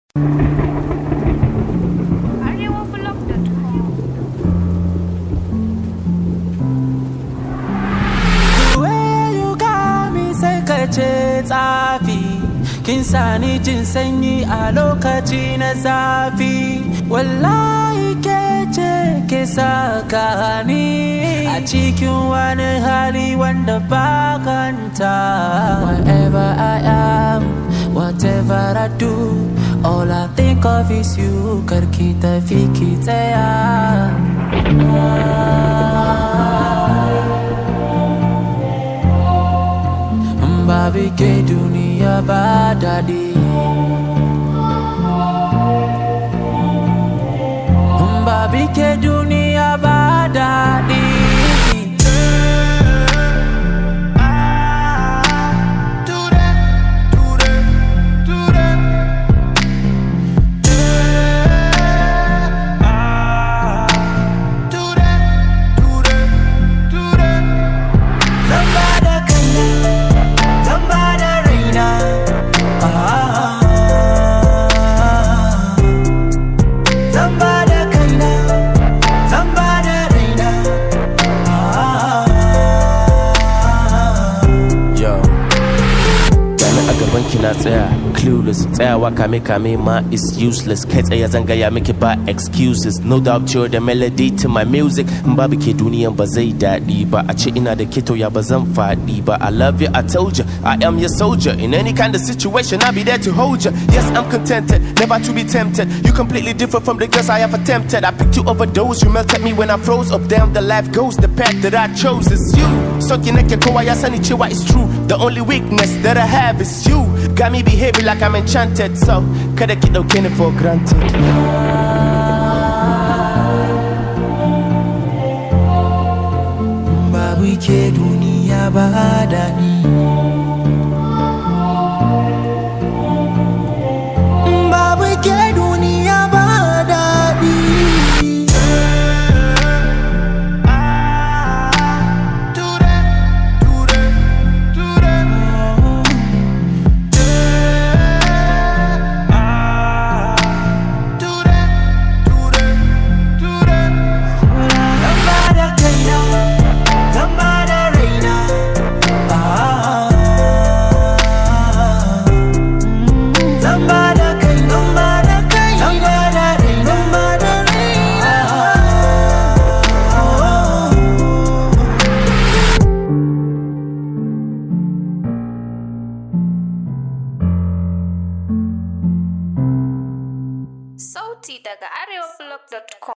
ce tsafi kin sani jin sanyi a lokaci na zafi wallahi ke ce ke saka ni a cikin wani hali wanda bakanta wherever I am whatever I do all I think of is you karki tafi ki tsaya babi ke duniya ba daɗi babi ke duniya ba daɗi ki na tsaya clueless tsayawa kame kame ma is useless kai tsaye zan gaya miki ba excuses no doubt you're the melody to my music in babu ke duniyan ba zai daɗi ba a ce ina da keto ya ba zan faɗi ba I love you I told you I am your soldier in any kind of situation I'll be there to hold you yes I'm contented never to be tempted you completely different from the girls I have attempted I picked you over those you melted me when I froze up down the life goes the path that I chose is you so ki nake kowa ya sani cewa it's true the only weakness that I have is you got me behaving like I'm enchanted so kada ki dauke ni for granted babu ke duniya ba daɗi babu ke duniya ba daɗi Sauti daga arewablog.com